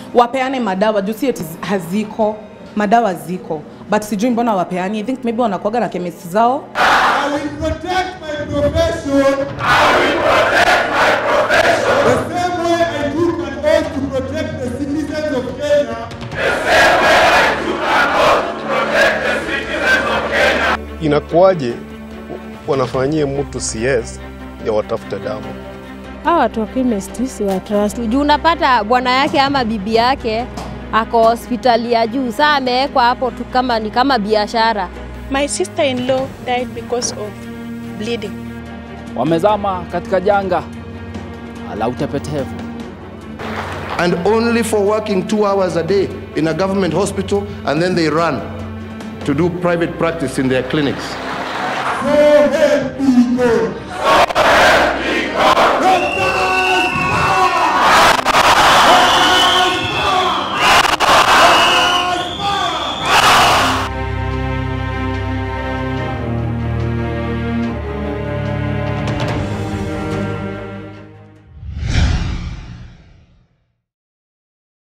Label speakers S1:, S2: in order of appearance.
S1: wapeane madawa juu si eti haziko madawa ziko but sijui mbona wapeani i think maybe wanakuaga na chemist zao
S2: I will protect my profession. I will protect my profession. The same way I took an oath to protect the citizens of Kenya.
S3: Inakuwaje wanafanyie mtu CS ya watafute damu?
S4: Hawa watu wa chemist si wa trust.
S5: juu unapata bwana yake ama bibi yake ako hospitali ya juu, saa amewekwa hapo tu kama ni kama biashara.
S6: My sister-in-law died because of bleeding.
S7: wamezama katika janga la utepetevu.
S8: and only for working two hours a day in a government hospital and then they run to do private practice in their clinics.
S2: So help me God. So help me God.